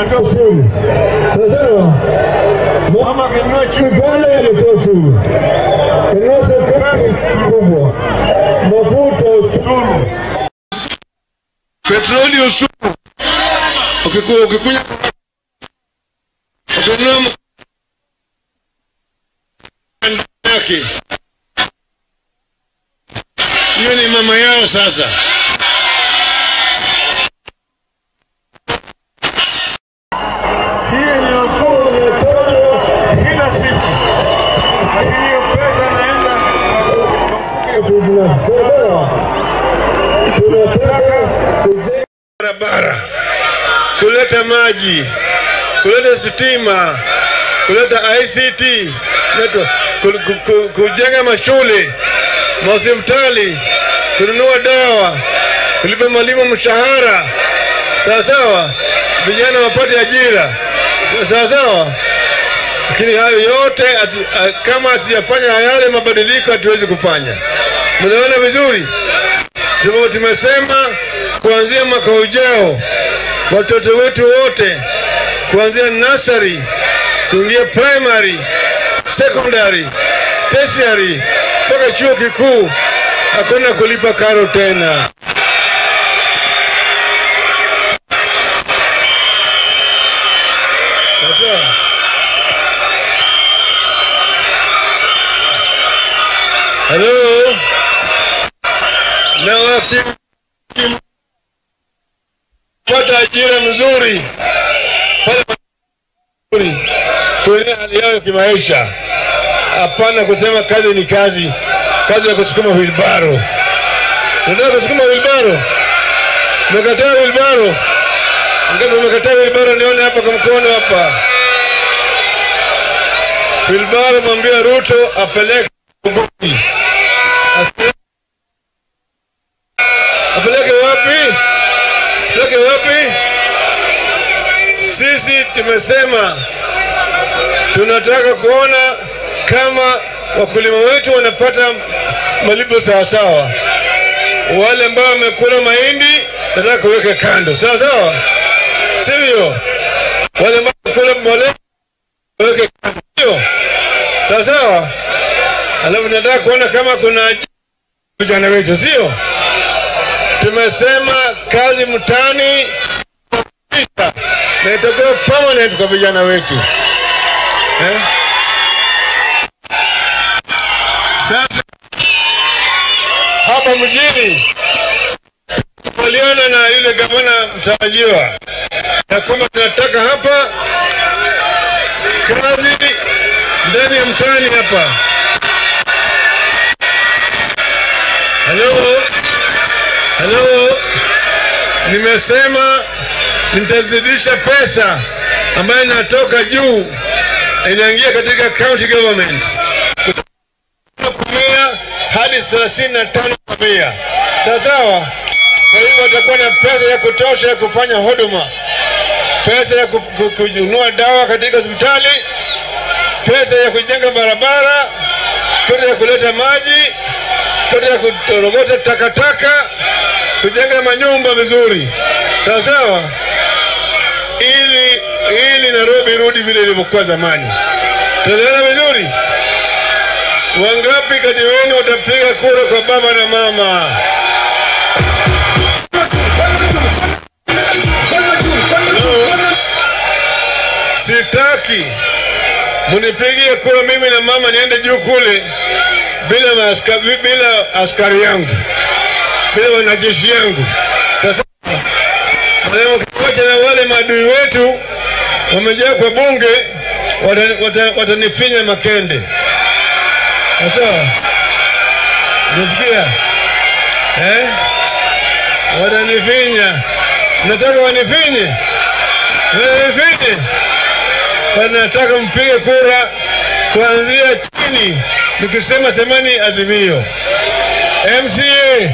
Anatoa ushuru. Sawasawa, mama akinunua chumvi Uganda yametoa ushuru, kununua sukari kubwa, mafuta ushuru, petroli ushuru, Ukiku- ukikunya ukinunua m- yake hiyo ni mama yao sasa. Hiyo ni ushuru unatozwa kila siku, lakini hiyo pesa inaenda Sawasawa, tunataka kujenga barabara, kuleta maji, kuleta stima, kuleta ICT, network, ku- ku- ku- kujenga mashule, mahospitali, kununua dawa, kulipa mwalimu mshahara, sawa sawa, vijana wapate ajira, Sa- sawa sawa. Lakini hayo yote ati, a- kama hatujafanya yale mabadiliko hatuwezi kufanya. Mnaona vizuri? sababu tumesema kuanzia mwaka ujao watoto wetu wote kuanzia nursery kuingia primary, secondary, tertiary mpaka chuo kikuu hakuna kulipa karo tena. Sasa halo na waki- pata ajira mzuri pale mzuri kuenea hali yao ya kimaisha. Hapana kusema kazi ni kazi, kazi ya kusukuma wilbaro. Unataka kusukuma wilbaro, umekataa wilbaro. Ngapi umekataa wilbaro? Nione hapa kwa mkono hapa. Wilbaro, mwambia Ruto apeleke Bungoma. Apeleke- apeleke wapi? Apeleke wapi? Sisi tumesema tunataka kuona kama wakulima wetu wanapata malipo sawasawa. Wale ambao wamekula mahindi nataka kuweka kando, sawa sawa, sivyo? Wale ambao wamekula mbolea waweke kando, sio sawa sawa. Alafu nataka kuona kama kuna ajira vijana wetu, sio? Tumesema kazi mtani na itakuwa permanent kwa vijana wetu eh? Sasa hapa mjini tukubaliana na yule gavana mtarajiwa ya kwamba tunataka hapa kazi ndani ya mtaani hapa. Halo, halo, nimesema nitazidisha pesa ambayo inatoka juu inaingia katika county government kutoka mia hadi thelathini na tano kwa mia sawa sawa. Kwa hivyo watakuwa na pesa ya kutosha ya kufanya huduma, pesa ya ku- ku- kununua dawa katika hospitali, pesa ya kujenga barabara, pesa ya kuleta maji, pesa ya kutorogota takataka, kujenga manyumba vizuri, sawa sawa, ili ili Nairobi irudi vile ilivyokuwa zamani. Tunaelewana vizuri? Wangapi kati wenu watapiga kura kwa baba na mama? Sitaki munipigie kura mimi na mama niende juu kule bila maaska, bila askari yangu bila wanajeshi yangu. Sasa wacha na wale maadui wetu wamejaa kwa bunge, watanifinya wata, watanifinya makende. Sawa, unasikia eh? Watanifinya, nataka wanifinye, wanifinye, wanataka mpige kura kuanzia chini, nikisema semani Azimio, MCA,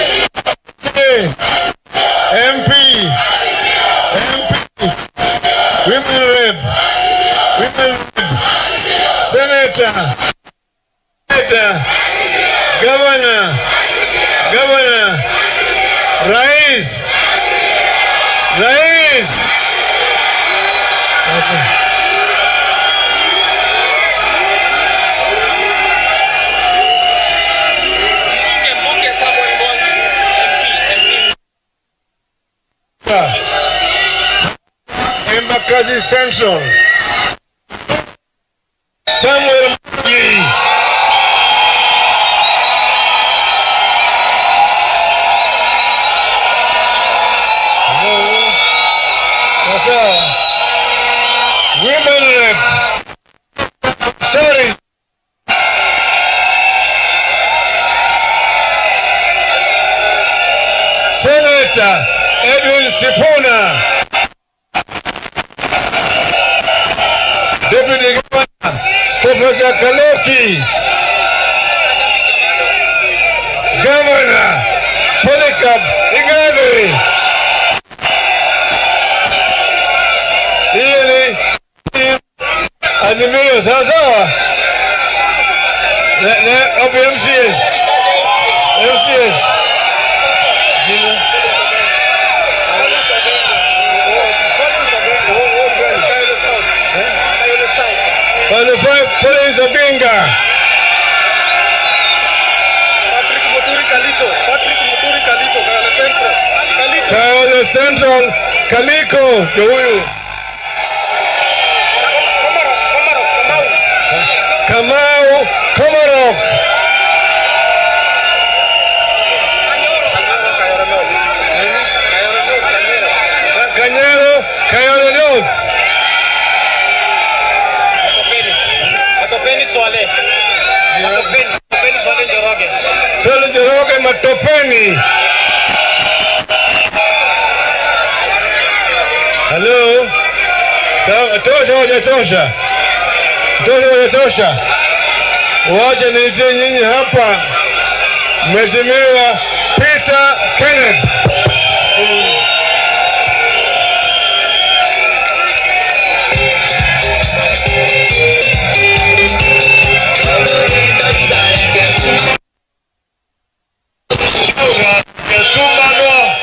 MP, MP, women rep, women rep, senator, senator, governor, governor, rais, rais, Acha. Mbunge mbunge Samuel Mwangi MP MP Embakasi Central. Samuel Mwangi. Hello. Sasa. Women rep. Sorry. Senator Edwin Sipuna. Deputy Governor Professor Kaloki. Governor Polycarp Igathe. Hiyo ni ni Azimio, sawa sawa. Na- na- hapo MCS. MCS. Jina. Pale pale Collins Oginga. Patrick Muturi Kalito Patrick Muturi Kalito Kayole Central Kalito Kayole Central Kaliko ndio huyu. Komaro Komaro Kamau Kamau Komarok. Kayole North Kayole North Kanyero Kanyero Kayole North. Atopeni Atopeni Swale Atopeni Atopeni Swale Njoroge Sole Njoroge Matopeni. Halo. Sawa, tosha hajatosha. Tosha hajatosha. Wacha niitie nyinyi hapa. Mheshimiwa Peter Kenneth. Ketumbano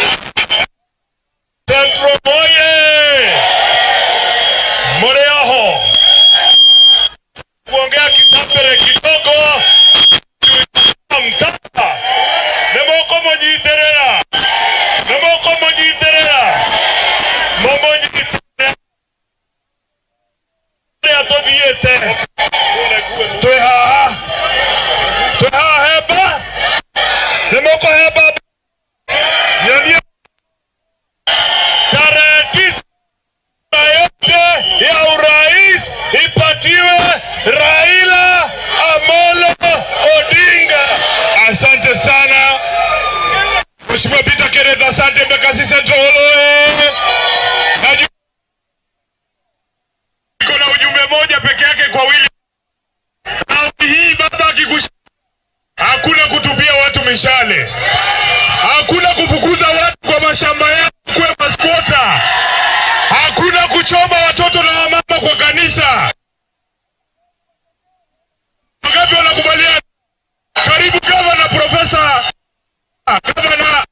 Centro Moye Moreaho kuongea kisapere kidogo msasa nemoko monyiterera nemoko monyiterera momonyiterera atothiete twi haha twi haha hemba nemoko hemba nyonia tarehe tisa yote ya urais ipatiwe Raila Amolo Odinga. Asante sana Mheshimiwa Peter Kenneth, asante Mbakasi Central Oloe. Najua iko na ujumbe moja peke yake kwa William. Raundi hii baba akikush hakuna kutupia watu mishale, hakuna kufukuza watu kwa mashamba yao kuwe maskota, hakuna kuchoma watoto na wamama kwa kanisa. Wangapi wanakubaliana? Karibu gavana, profesa gavana.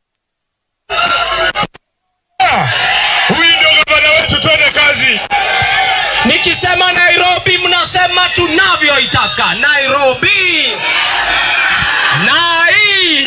Ah, Huyu ndio gavana wetu, twende kazi. Nikisema Nairobi mnasema tunavyoitaka Nairobi. Nai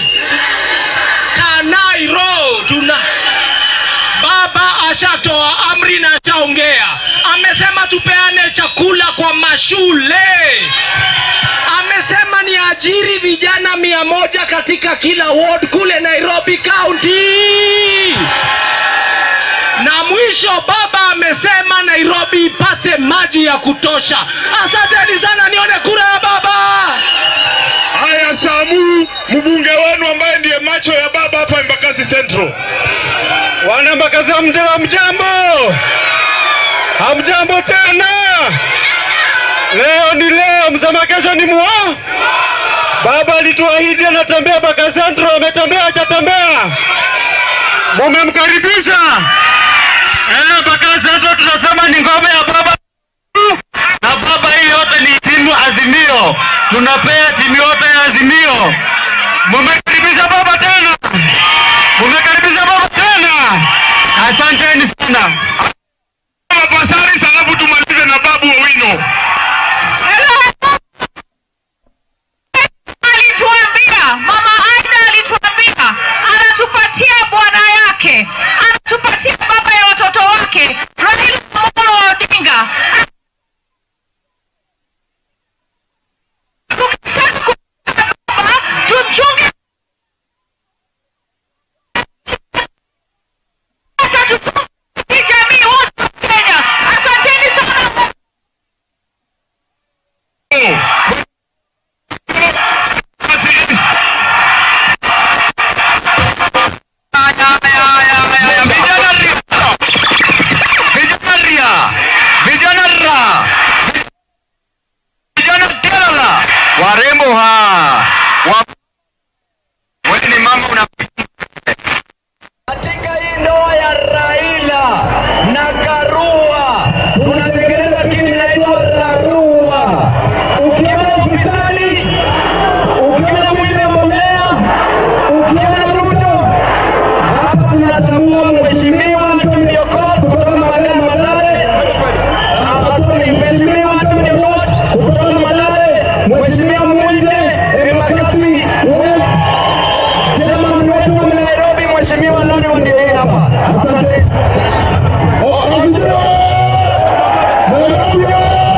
Kanairo tuna Baba ashatoa amri na ashaongea, amesema tupeane chakula kwa mashule, amesema ni ajiri vijana mia moja katika kila ward kule Nairobi County na mwisho baba amesema Nairobi ipate maji ya kutosha. Asanteni sana, nione kura ya baba. Haya, Samu, mbunge wenu ambaye ndiye macho ya baba hapa Embakasi Central. Wana Mbakasi hamja- hamjambo, hamjambo tena. Leo ni leo, msema kesho ni mua. Baba alituahidi anatembea Mbakasi Central, ametembea hajatembea? Mumemkaribisha eh? Mbakasi Central tunasema ni ngome ya baba na baba, hii yote ni timu Azimio, tunapea timu yote ya Azimio. Mumekaribisha baba tena, mumekaribisha baba tena, asanteni sana. Mapasari tufunge hii jamii wote wa Kenya. Asanteni sana. Vijana ria, vijana ria, vijana ra, vijana Kerala, warembo ha, wa wewe ni mama una Katika hii ndoa ya Raila na Karua tunatengeneza kitu inaitwa Karua. Ukiona ufisadi, ukiona mwizi wa mbolea, ukiona Ruto, hapa tunatambua mheshimiwa Tony Okoth kutoka Magana Madhare, hapa tuna mheshimiwa Tony Okoth kutoka Madhare, mheshimiwa Mwite Embakasi West Chairman wetu wa Nairobi, Mheshimiwa Loni ndiye yeye hapa. Asante.